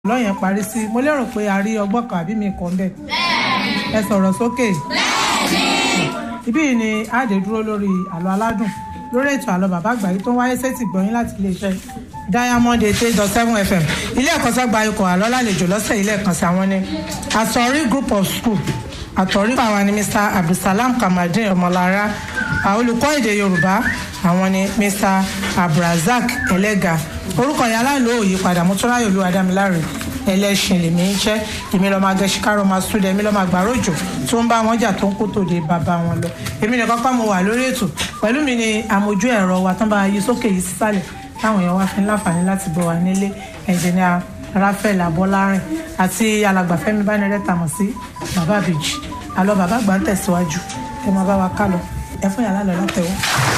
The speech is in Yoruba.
lọ́yẹn parí sí mo lérò pé a rí ọgbọ́n kan àbí mi kàn bẹ́ẹ̀ ẹ sọ̀rọ̀ sókè ibí yìí ni àdè dúró lórí àlọ́ aládùn lórí ètò àlọ́ bàbá àgbà yìí tó ń wáyé sétí gbọ̀nyìn láti iléeṣẹ́ diamond eight eight dot seven fm ilé ẹ̀kọ́ sọ́gba ikọ̀ àlọ́ lálejò lọ́sẹ̀ ilé ẹ̀kan sí àwọn ní àtọ̀rí group of school àtọ̀rí àwọn ni mr abdulsalam kamaldeen ọmọlára olùkọ́ èdè yorùbá àwọn ni mr abdulrasaq ẹlẹ́gà orúkọ yẹn aláìlú òyìnpadà mọ́tòráyò olú adámiláre ẹlẹ́sìn lèmi ń jẹ́ èmi lọ́ọ́ máa gẹ̀ẹ́sì kárọ̀ máa súdẹ̀ èmi lọ́ọ́ máa gbàrọ̀ òjò tó ń bá wọn jà tó ń kó tòde bàbá wọn lọ èmi nìkan pa mo wà lórí ètò pẹ̀lú mi ni àmójú ẹ̀rọ wa tán bá yí sókè yìí sísàlẹ̀ táwọn èèyàn wá fi ń láǹfààní láti bọ̀ wá nílé ẹnjìnìà rafael abọ́lárin àti alàgbàfẹ́mi bánirẹ́ tàmọ̀ sí bàbá àbèjì àlọ́ bàbá àgbà ń tẹ̀síwájú ẹ máa bá wa ká lọ ẹ fún yàrá lọ látẹ̀wọ́.